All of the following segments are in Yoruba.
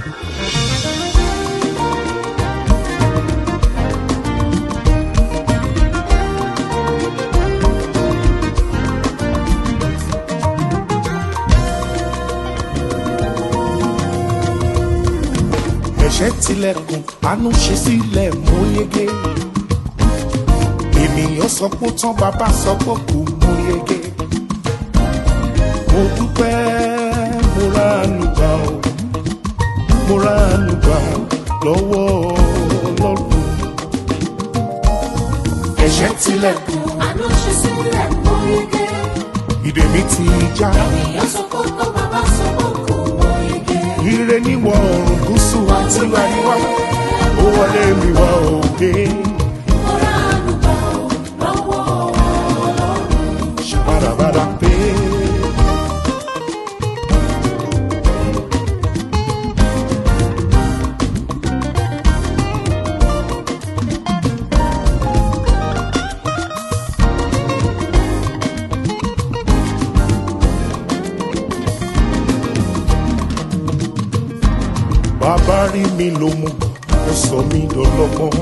ẹ̀ṣẹ̀ tilẹ̀kùn àánú ṣe sílẹ̀ mú yege ènìyàn sọ pé ó tán bàbá sọ pé kò mú yege mo dúpẹ́ mo ra ànúgbà o mo ra ànúgbà lọ́wọ́ ọlọ́run ẹ̀ṣẹ̀ tilẹ̀kùn Àánú ṣe sílẹ̀ mọ́ yege. ìdè mi ti já Ènìyàn sọ pé kó bàbá sọ pé kò mọ́ yege. ire níwọ̀ oòrùn gúúsù àti àríwá ó wọlé mi wá òde Mo ra àlùbà ò lọ́wọ́ Ọlọ́run. ṣàbàdàbàdà pé. bàbá rí mi ló mú ó sọ mí dọlọ́gbọ́n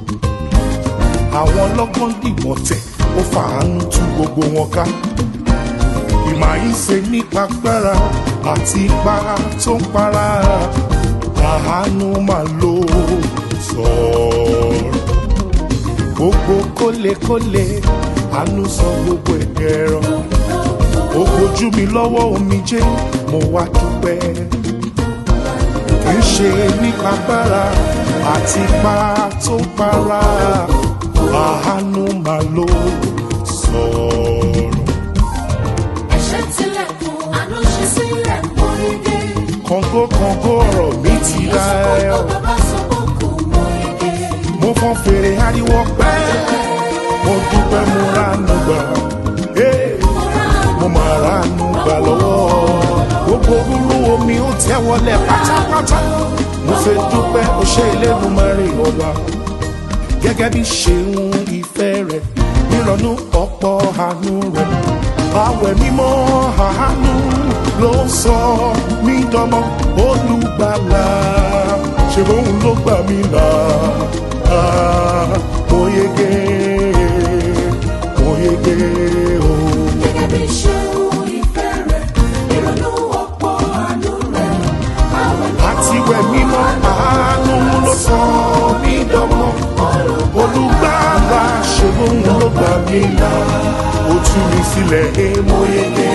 àwọn ọlọ́gbọ́n dìmọ̀ tẹ̀ ó fàánú tú gbogbo wọn ká ìmọ̀ yìí ṣe nípa gbára àti ipa tó ń para àánú máa lò sọ̀rọ̀ gbogbo kólekóle àánú sọ gbogbo ẹ̀dẹ̀rọ̀ ó gbójú mi lọ́wọ́ omijé mo wá dúpẹ́ kì í ṣe nípa gbára àti ipa tó ń para àánú máa lò sọ̀rọ̀. Ẹ̀ṣẹ̀ tilẹ̀kùn, àánú ṣe sílẹ̀ mọ́ yege. kọ̀ǹgó kọ̀ǹgó ọ̀rọ̀ mi ti Ènìyàn ra sọ pé ẹ̀ kó bàbá sọ pé kò mọ́ yege. mo fọ́n fèrè ariwo pẹ́ mo dúpẹ́ mo ránú gbà Hey! Mo ra mo máa ránú gbà lọ́wọ́ gbogbo rúrú omi ó tẹ́ wọlé pátápátá mo fẹ́ dúpẹ́ ó ṣe Elédùmarè ọba gẹ́gẹ́ bí ṣeun ìfẹ́ rẹ̀ nírọ̀nù ọ̀pọ̀ àánú rẹ̀ àwẹ̀ mímọ́ àánú ló sọ mí dánmọ́ olùgbàlà ṣe bóun ló gbà mí là á mo yege mo yege o. Gẹ́gẹ́ bí ṣeun ìfẹ́ rẹ̀, ìrònú ọ̀pọ̀ àánú rẹ̀. Àwẹ̀ àti wẹ̀ mímọ́ àánú ló sọ mí dánmọ́ olùgbàlà ṣe bóun ló gbà mí là ó tú mi sílẹ̀ ẹ mo yege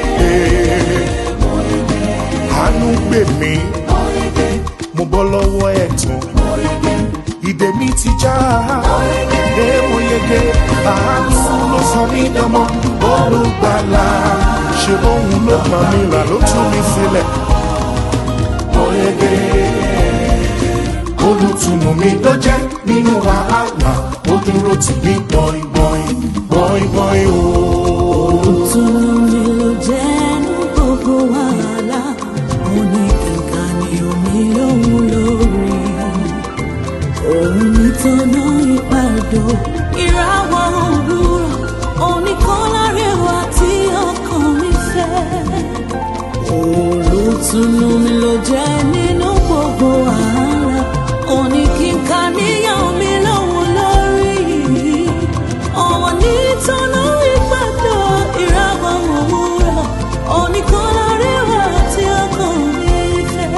àánú gbè mí mọ́ yege. mo bọ́ lọ́wọ́ ẹ̀tàn ìdè mi ti já ẹ mo yege àánú ló sọ mí dánmọ́ olùgbàlà ṣe bóun ló gbà mí là ló tú mi sílẹ̀ mo yege olùtùnú mi ló jẹ́ nínú wàhálà ó dúró tì mí gbọ̀n gbọ̀n gbọ̀n gbọ̀n ooo. Tunu mi ló jẹ́ ní gbogbo wàhálà, mo ní kíkà ní omi lóhun lórí. Òun ní tọ́nà ìpàdó, ìràwọ̀ òwúrọ̀, oníkọ́lárẹ̀wá tí ọkàn mi fẹ́. Olùtùnú mi ló jẹ́ nínú gbogbo wàhálà, òní kíkà níyàn mi lóhun lórí. Ọ̀wọ̀ ní tọ́nà ìpàdó, ìràwọ̀ òwúrọ̀, oníkọ́lárẹ̀wá tí ọkàn mi fẹ́.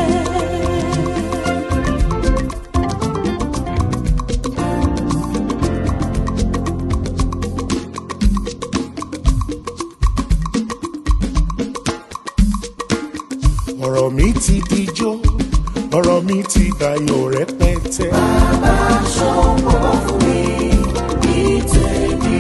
ọ̀rọ̀ mi ti dijó ọ̀rọ̀ mi ti dayọ̀ rẹpẹtẹ. Aṣọ pọ̀ fún mi ní tèmi.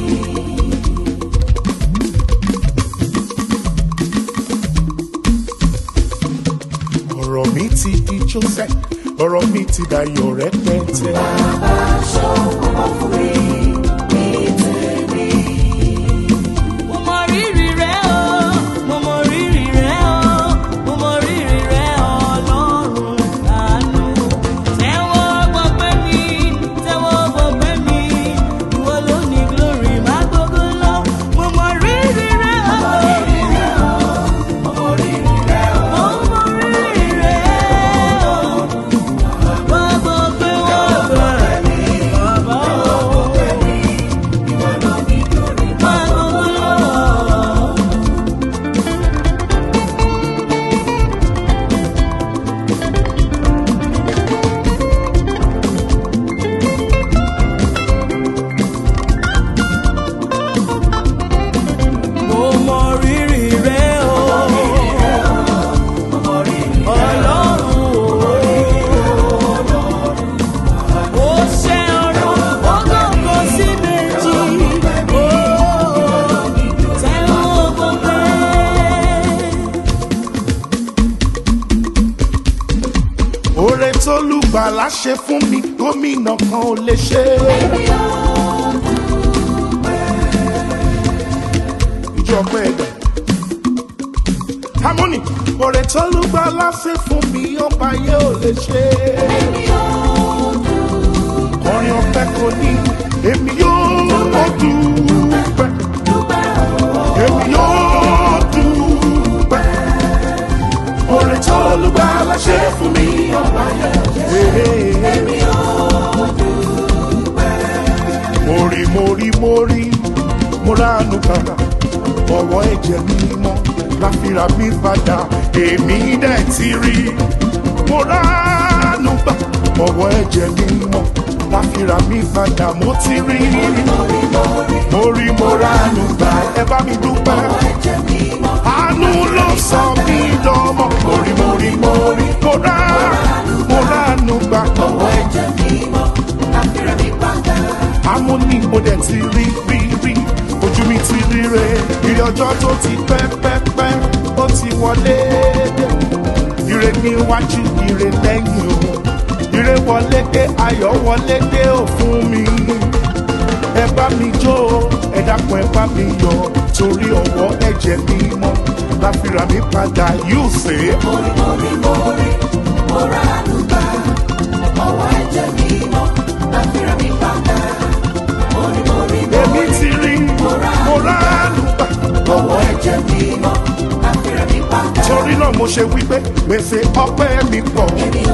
ọ̀rọ̀ mi ti dijó sẹ́ ọ̀rọ̀ mi ti dayọ̀ rẹpẹtẹ. Aṣọ pọ̀ fún mi ní tèmi. Mo mọ rírì rẹ o, mo mọ rírì rẹ o, mo mọ rírì rẹ Ọlọ́run àánú. Tẹ́wọ́ gbọpẹ́ mi, tẹ́wọ́ gbọpẹ́ mi, ìwọ ló ní glory má gbogbo lọ. Mo mọ rírì rẹ o, mo mọ rírì rẹ o, mo mọ rírì rẹ tó lùgbàlà ṣe fún mi gómìnà kan ò lè ṣe. ìjọba ẹ̀dá harmony oore tó lùgbàlà ṣe fún mi ọba yẹ ò lè ṣe. kọrin ọpẹ kò ní èmi yóò dúpẹ́ èmi yóò dúpẹ́ oore tó lùgbàlà ṣe fún mi ọba yẹ ò lè ṣe. Mori mori mori moranu kàkà ọwọ́ ẹ̀jẹ̀ mímọ́ láfíra mi padà èmi dẹ̀ ti rí moranu gbà ọwọ́ ẹ̀jẹ̀ mímọ́ láfíra mi padà mo ti rí mori moranu gbà ẹ bá mi dúpẹ́ àánú ló sọ mí dọ́mọ mori mori mori mora moranu gbà ọwọ́ ẹ̀jẹ̀ amúní mo dẹ̀ ti rí rí rí ojú mi ti rí re ìrìn ọjọ́ tó ti pẹ́ pẹ́ pẹ́ ó ti wọlé dé ire níwájú ire lẹ́yìn o ire wọlé dé ayọ̀ wọlé dé ò fún mi ẹ bá mi jó o ẹ dákun ẹ bá mi yọ torí ọwọ́ ẹ̀jẹ̀ mi mọ́ láfíra mi padà yóò ṣe é. èmi ti rí mo ránu gbà ọwọ́ ẹ̀jẹ̀ mi mọ́ torí náà mo ṣe wípé gbèsè ọpẹ́ mi pọ̀.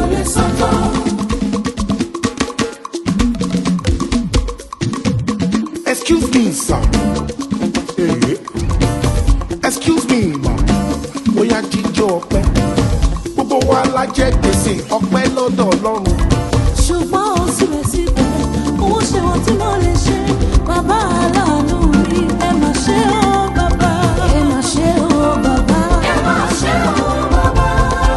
excuse me sir Eh, excuse me ma bóyá jíjó ọpẹ́ gbogbo wa la jẹ gbèsè ọpẹ́ lọ́dọ̀ Ọlọ́run ṣùgbọ́n ó síbẹ̀síbẹ̀ owó ṣe wọ́n tí mo lè ṣe bàbá aláàánú mi ẹ mà ṣe ó bàbá ẹ mà ṣe ó bàbá ẹ mà ṣe ó bàbá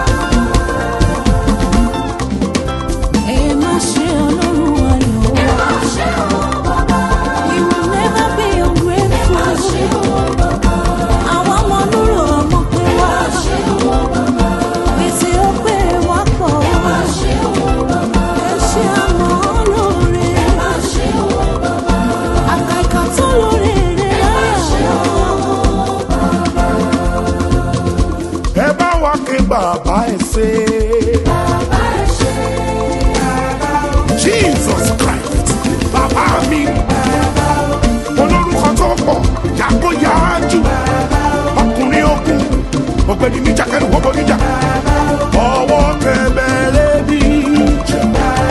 ẹ mà ṣe ọlọ́run ayọ̀ ẹ mà ṣe ó bàbá we will never be ungrateful ẹ mà ṣe ó bàbá àwọn ọmọ lúrò ọmọ pé wá ẹ mà ṣe ó bàbá gbèsè ó pé wá pọ̀ ẹ mà ṣe ó bàbá ẹ ṣe àmọ́ lóore ẹ mà ṣe ó bàbá àkàkà tó lóore rẹ láyà ẹ bá wa ké bàbá ẹ ṣe. Jesus Christ bàbá mi olórúkọ tó pọ̀ yàgòyàjù ọkùnrin ogun ọ̀gbẹ́ni níjà kẹrù wọ́pọ̀ níjà ọwọ́ kẹbẹ̀rẹ̀ níjà.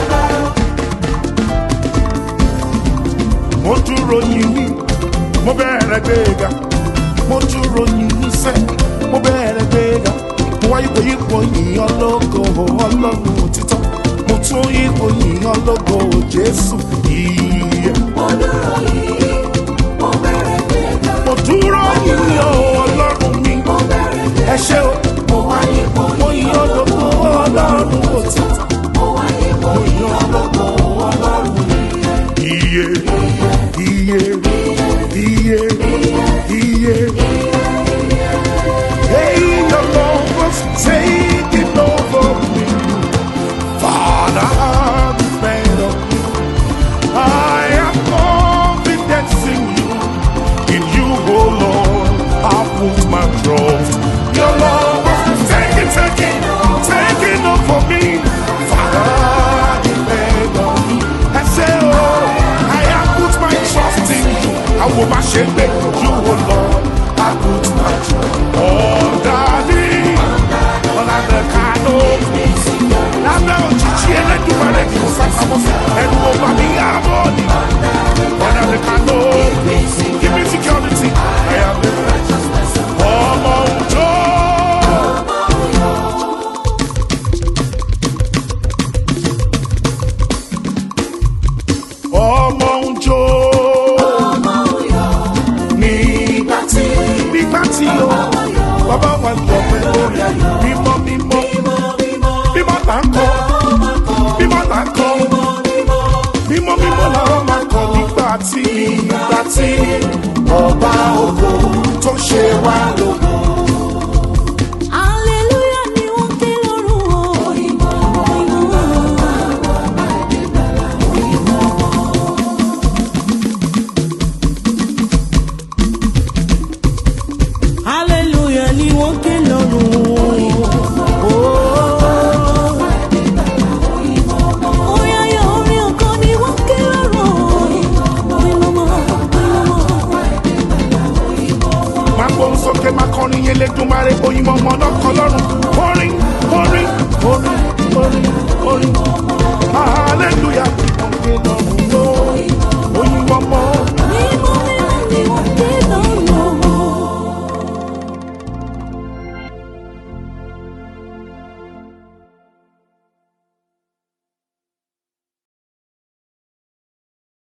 mo dúró yìnyín mo bẹ̀rẹ̀ gbéga mo dúró yìnyín sẹ́ mo bẹ̀rẹ̀ gbéga mo wá yípo yípo yìnyín ológo ọlọ́run òtítọ́ mo tún yípo yìnyín ológo jésù yìí. mo dúró yìnyín o ọlọ́run mi ẹ ṣé o mo yìn ológo ọlọ́run òtítọ́ mo yìn ológo ọlọ́run iye iye iye iye. Hey, the Lord was taking over me. Father, I'm better. I have confidence in you. In you, oh Lord, I put my trust. Your love was taking, taking, taking over me. Father, I'm better. I say, oh, I have put my trust in you. I will not shame you, oh Lord. I put my trust. Oh, darling, ọ̀làdẹ̀ kánò. Lábẹ́ òjijì ẹlẹ́dùnmọ́lẹ̀ kí o sàkàmọ́ sí ẹnu ọba mi yá bọ́ ni. Ọ̀làdẹ̀ kánò. Give me security. I am the ọmọ òjò. Ọmọ òjò. Nígbà tí nígbà tí o bàbá wa lọ pẹ̀lú rẹ̀ mímọ́ mímọ́ mímọ́ là ń kọ́ mímọ́ là ń kọ́ mímọ́ mímọ́ làwọn máa kọ́ nígbà tí nígbà tí ọba ògo tó ṣe wá lógo. Hallelujah ni wọ́n ké lọ́rùn o. sókè máa kọrin yẹn lẹ́dùnmáre oyin mọ́mọ́ náà kọ́ lọ́rùn orin orin orin orin orin